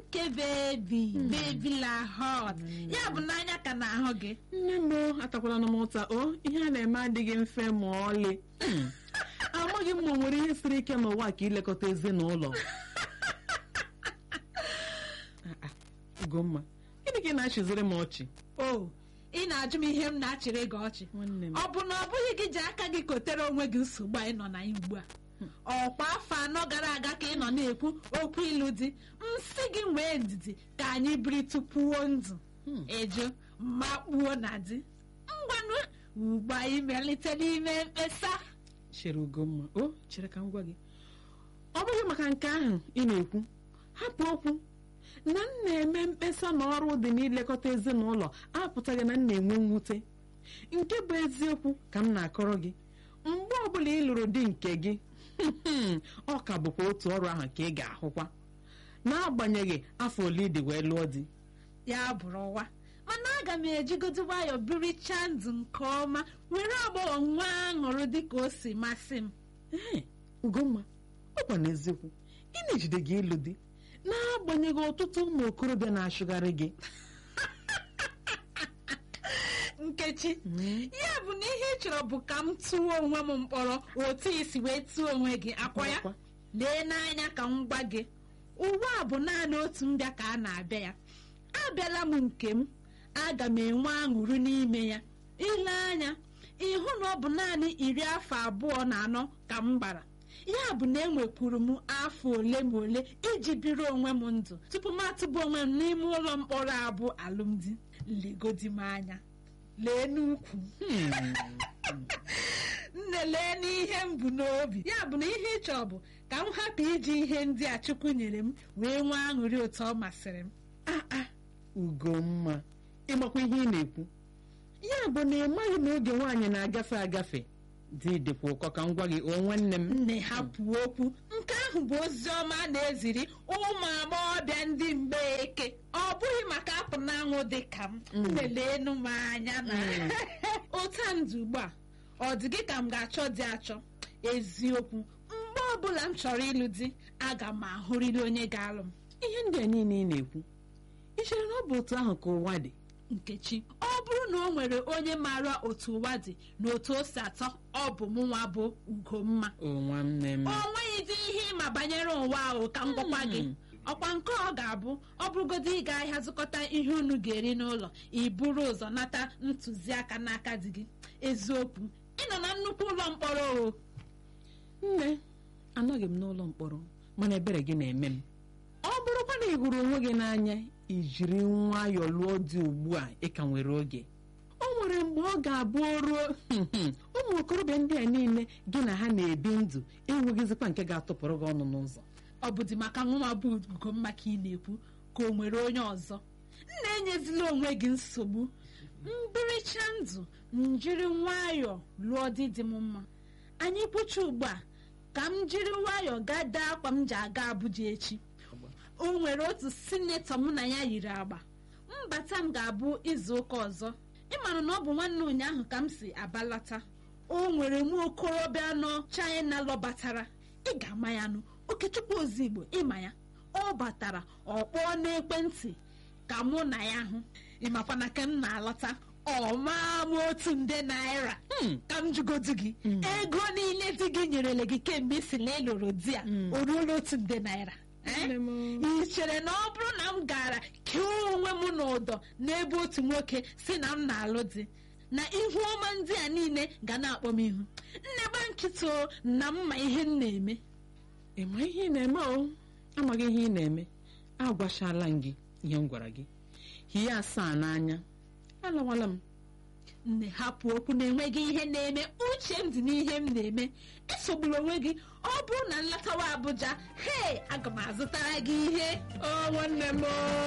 nke bebi bebi la hot ya bụ n'anya ka na-ahụ gị nne m o, atakwala m ụta o ihe a na-eme adịghị mfe ma ọlị Hmm. amaghị m ma o nwere ihe siri ike n'ụwa ka ilekọta ezinụlọ Ah, ah, Ugomma gịnị ka ị na-achịziri m ọchị o ị na-ajụ m ihe m na-achịrị gị ọchị nwanne m ọ bụ na ọ bụghị gị ji aka gị kotere onwe gị nsogbu anyị nọ na ya ugbu a ọkwa afọ anọ gara aga ka ị nọ na-ekwu okwu ịlụ di nsị gị nwee ndidi ka anyị biri tupuo ndụ Hmm. eju makpuo na di ngwanụ ugbu anyị melite n'ime mkpesa chere Ugomma o chere ka m gwa gị ọ bụghị maka nke ahụ ị na-ekwu hapụ okwu na m na-eme mkpesa na ọrụ dị n'ilekọta ezinụlọ apụtaghị na m na-enwe mwute nke bụ eziokwu ka m na-akọrọ gị mgbe ọbụla ị lụrụ di nke gị ọ ka bụkwa otu ọrụ ahụ ka ị ga-ahụkwa n'agbanyeghị afọ ole ị dị wee lụọ di ya bụrụ ụwa mana aga m ejigodo nwayọ birichaa ndụ nke ọma were agbọghọ nwa aṅụrụ dịka o si masị m ee Ugomma ọ gwa n'eziokwu ị na-ejide gị ịlụ di n'agbanyeghị ọtụtụ ụmụ okorobịa na-achụgharị gị nkechi ya bụ na ihe ị chọrọ bụ ka m tụọ onwe m mkpọrọ otu isi wee tụọ onwe gị akwa ya Akwa. lee n'anya ka m gwa gị ụwa a bụ naanị otu mbịa ka a na-abịa ya abịala m nke m aga m enwe aṅụrị n'ime ya ile anya ịhụ na ọ bụ naanị iri afọ abụọ na anọ ka m gbara ya bụ na enwekwuru m afọ ole ma ole iji biri onwe m ndụ tupu m atụba onwe m n'ime ụlọ mkpọrọ abụ alụmdi legodi m anya lee n'ukwu nne lee n'ihe m bụ n'obi ya bụ na ihe ị chọọ bụ ka m hapụ iji ihe ndị a chukwu nyere m wee nwee aṅụrị otu ọ masịrị m Ah, ah, Ugomma ịmakwa ihe ị na-ekwu ya bụ na ị maghị na oge nwaanyị na-agafe agafe dị dịkwa ụkọ ka m gwa gị o nwanne m nne hapụ okwu nke ahụ bụ ozi ọma a na-eziri ụmụ agbọghọbịa ndị mgbeke ọ bụghị maka apụ n'anwụ dị ka m nleleenu m anya na otu a ndụ ugbu a ọ dị gị ka m ga-achọ dị achọ eziokwu mgbe ọbụla m chọrọ ịlụ di aga m ahụrịrị onye ga-alụ m ihe ndị a niile ị na-ekwu ị chere na ọ bụ otu ahụ ka ụwa dị nkechi ọ bụrụ na o nwere onye maara otu ụwa dị na otu o si atọ ọ bụ mụnwa bụ ugomma o nwanne m o nweghịdị ihe ịma banyere ụwa ahụ ka m gwakwa gị ọkwa nke ọ ga-abụ ọ bụrụgodị ịga ahịa zụkọta ihe unu ga-eri n'ụlọ i buru ụzọ nata ntụziaka n'aka di gị eziokwu ị nọ na nnukwu ụlọ mkpọrọ o nne anọghị m n'ụlọ mkpọrọ mana ebere gị na-eme m ọ bụrụkwa na ị hụrụ onwe gị n'anya ijiri nwayọọ lụọ dị ugbu a ị ka nwere oge o nwere mgbe ọ ga-abụ o ruo ụmụ okorobịa ndị a niile gị na ha na-ebi ndụ enweghịzikwa nke ga-atụpụrụ gị ọnụ n'ụzọ ọ bụ dị maka nwa bụ ugomma ka ị na-ekwu ka o nwere onye ọzọ nna enyezila onwe gị nsogbu mbiricha ndụ njiri nwayọọ lụọ di dị m mma anyị kwụcha ugbu a ka m jiri nwayọọ gaa dee akwa m ji aga Abuja echi o nwere otu sinetọ mụ na ya yiri agba mbata m ga-abụ izu ụka ọzọ ịmara na ọ bụ nwanne ụnyaahụ ka m si abalata o nwere nwa okorobịa nọ China lọbatara ị ga-ama ya nụ okechukwu ozigbo ịma ya ọ batara ọ kpọọ n'ekwentị ka mụ na ya hụ ịmakwa na ka m na-alọta ọ maa m otu nde naira ka m jụgodu gị ego niile di gị nyerele gị kemgbe ị si na ịlụrụ di ya o ruola otu nde naira Eh? Nne m. ị chere na ọ bụrụ na m gara kee onwe m n'ụdọ n'ebe otu nwoke si na m na-alụ di na ihu ọma ndị a niile ga na-akpọ m ihu nneba nkịta o na mma ihe m na-eme ị ma ihe ị na-eme o amaghị ihe ị na-eme agwachala m gị ihe m gwara gị hie asaa n'anya alawala m nne hapụ okwu na enweghị ihe na-eme uche m dị n'ihe m na-eme esogbula onwe gị ọ bụrụ na nlatawa Abuja hei aga m azụtara gị ihe o nwanne m o